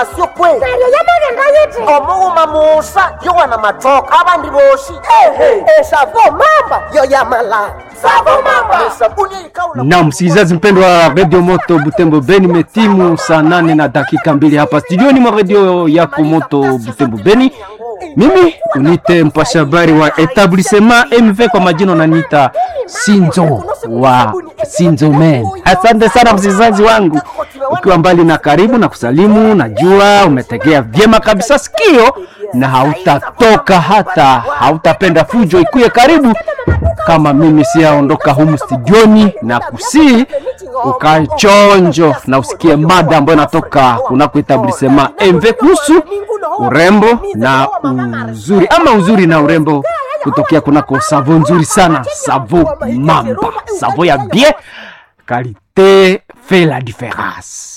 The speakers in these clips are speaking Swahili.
sio kweli neryo yamagenda yiti omughuma musa yowana matoka abandi boshi ehe esavo mamba yo yamala savo mamba esabuni eyikawula na msikilizaji mpendwa wa redio moto butembo beni metimu saa nane na dakika mbili hapa studioni mwa redio yako moto butembo beni mimi unite mpasha habari wa etablissement mv kwa majina nanita sinzo wa sinzo men asante sana msikilizaji wangu ukiwa mbali na karibu na kusalimu najua umetegea vyema kabisa sikio na hautatoka hata hautapenda fujo ikuye karibu kama mimi siyaondoka humu studioni na kusii ukae chonjo na usikie mada ambayo inatoka kunako etablisema mv kuhusu urembo na uzuri ama uzuri na urembo kutokea kunako savo nzuri sana savo mamba savo ya bien kalite fait la différence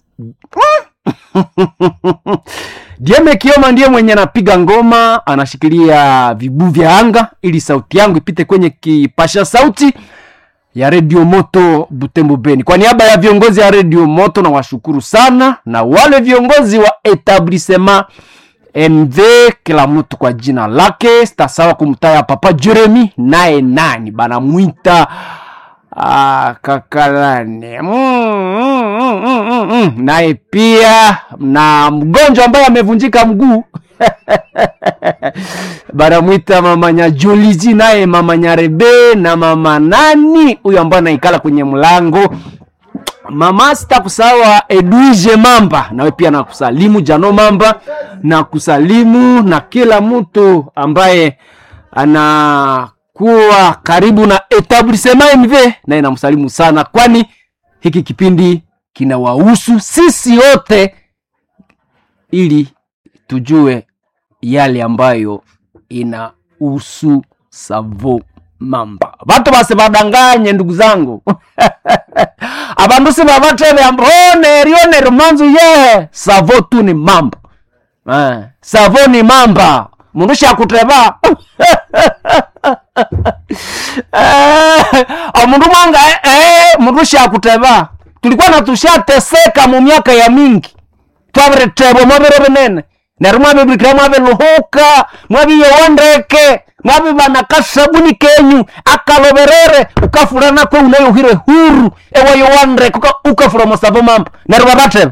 Dieme Kioma ndiye mwenye anapiga ngoma, anashikilia vibu vya anga ili sauti yangu ipite kwenye kipasha sauti ya redio moto Butembo Beni. Kwa niaba ya viongozi ya redio moto na washukuru sana, na wale viongozi wa etablissement MV, kila mtu kwa jina lake. Sitasawa kumtaya Papa Jeremy, naye nani banamwita Ah, kakalane mm, mm, mm, mm, mm, mm. naye pia na mgonjwa ambaye amevunjika mguu banamwita mama Nyajolizi, naye mama Nyarebe na mama nani huyo ambaye anaikala kwenye mlango mama sitakusawa Edwige Mamba, nawe pia nakusalimu Jano Mamba na kusalimu na kila mtu ambaye ana kuwa karibu na etablissement MV naye namsalimu sana, kwani hiki kipindi kinawahusu sisi wote, ili tujue yale ambayo inahusu Savo Mamba. Batu base badanganye ndugu zangu abandu sibabatebe ambone rione rumanzu ye Savo tu ni mamba eh, Savo ni mamba mundu shakuteba Eh, omundu mwanga eh, mundu shakuteba tulikuwa natushateseka mu myaka ya mingi twabiretebwa mwabiro binene neryo mwabibikira mwabiluhuka mwabiyowondeke mwabibana kasabuni kenyu akaloberere ukafurana kwe unayuhire huru ewayowondeke uka- ukafura musavo mamba neryo babateba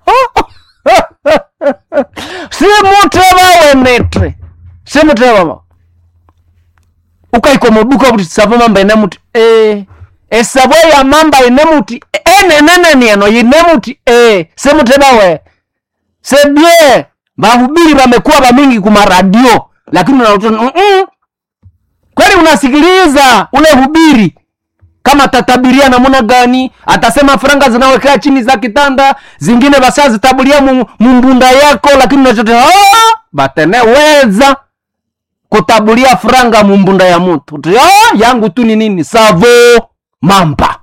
simuteba wenete simuteba ukaiko muduka kuti savo mamba ine muti e esavo ya mamba ine muti enenenenieno ine muti e semuteba we sebie bahubiri wamekuwa bamingi kumaradio lakini unakuta mm -mm. kweli unasikiliza ule hubiri kama atatabiria namuna gani atasema franga zinawekea chini za kitanda zingine basa zitabulia mu- mumbunda yako lakini unachote "Ah, bateneweza kutabulia franga mumbunda ya mtu Uti, "Ah, yangu tu ni nini savo mamba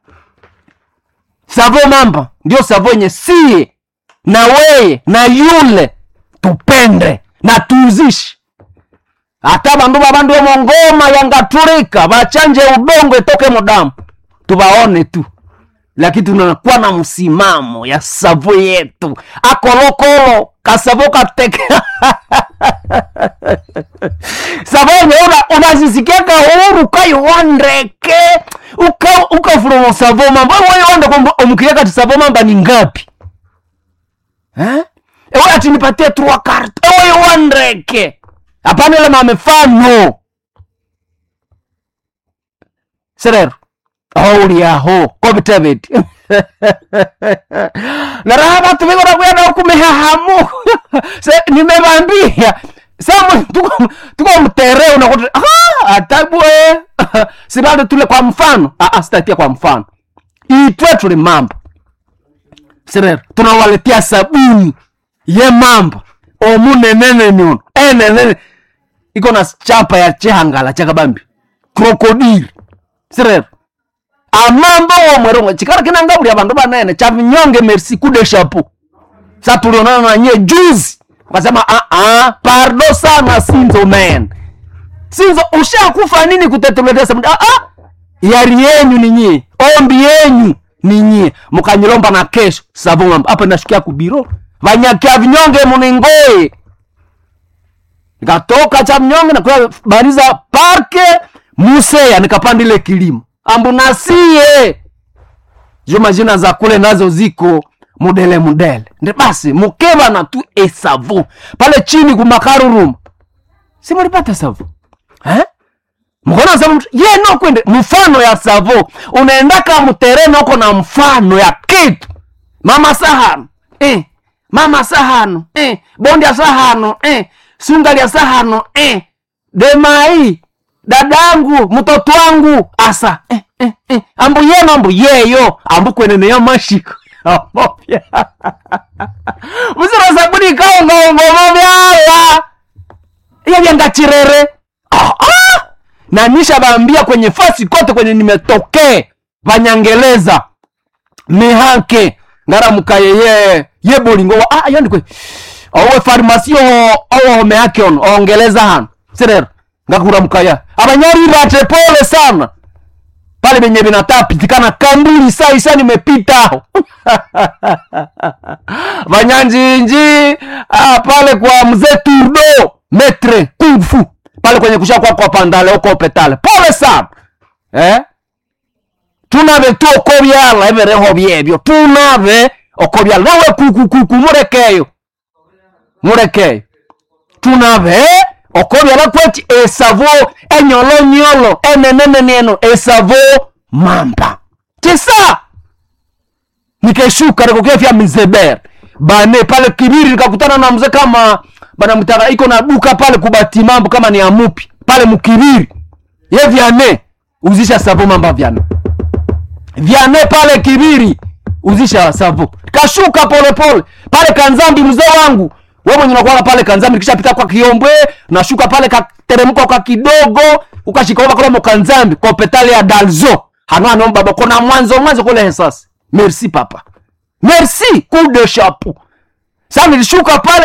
savo mamba ndio savo yenye sie na weye na yule tupende na tuuzishi hata bandu babandu emongoma yangaturika bachanje udongo etoke mudamu tubaone tu lakini tunakuwa na msimamo ya savo yetu akolokolo kasavo kateke savo yenye una- unazisikiaka huru ukaiwondeke uka- ukafuromo savo mamba waiwonde kwamba omukiriaka ti savo mamba ni ngapi eh? ewe ati nipatie trois carte ewe iwondeke hapana ile mamefano serero auliaho kobitebeti naraha batu bigora kwenda kumehahamu se nimebambia sasa tuko tuko mtere unakuta ah atabwe sibado tule kwa mfano ah ah sitatia kwa mfano itwe tuli mambo serero tunawaletea sabuni ye mamba omunenene nyono enenene iko na chapa ya chihangala chakabambi krokodili sirero amambo womwerongo chikara kinangabuli abandu banene chavinyonge merci coup de chapeau sa tulionana nanye juzi ukasema ah ah pardo sana sinzo man sinzo ushakufa nini kutetuletea sabuni ah ah yari yenyu ni nyie ombi yenyu ni nyie mukanyilomba na kesho savomamba apa nashukia kubiro vanyakia vinyonge muningoe nikatoka cha mnyonge nakuya bariza parke museya nikapandile kilimo ambunasie jo majina za kule nazo ziko mudele mudele ndi basi mukeva na tu esavu pale chini kumakaruruma si mulipata savu eh? mkona savu mtu- ye no kwende mfano ya savo unaendaka mtereni uko na mfano ya kitu mama sahano eh. mama sahano eh. bondi ya sahano eh. sungali ya sahano eh. demai dadangu mtoto wangu asa eh, eh, eh. ambu yeno ambu yeyo ambu kweneneya mashiko amopya musiro sabuni kaungaungomo vyala iya vyangachirere ah, ah! na nisha baambia kwenye fasi kote kwenye nimetokee vanyangeleza mihanke ngaramukaye ye ye bolingo wa ah yandikwe owe farmasi o owome yake ono ongeleza hano sirero ngakuramukaya abanyari bate pole sana pale benye binataka pitikana kambuli saa isa nimepita aho vanyanjinji ah, pale kwa mzee turdo metre kung fu pale kwenye kusha kwa kwa pandale uko petale pole sana eh tunave tu okobyala ebereho byebyo tunave okobyala nawe kukukuku murekeyo murekeyo tunave okobyala kweti esavo enyolonyolo enenenenieno esavo mamba tisa nikeshuka nikokefya mizeber bane pale kibiri nikakutana na mzee kama banamtaka iko na duka pale kubati mambo kama ni amupi pale mukibiri ye vyane uzisha savo mamba vyane vyane pale kibiri uzisha savo kashuka polepole pale kanzambi mzee wangu we mwenye unakuwaga pale kanzambi nikishapita kwa kiombwe nashuka pale kateremka kwa kidogo ukashikaova kule mokanzambi kwa petale ya dalzo hanano baba kona mwanzo mwanzo kule hesasi merci papa merci coup de chapeau sa nilishuka pale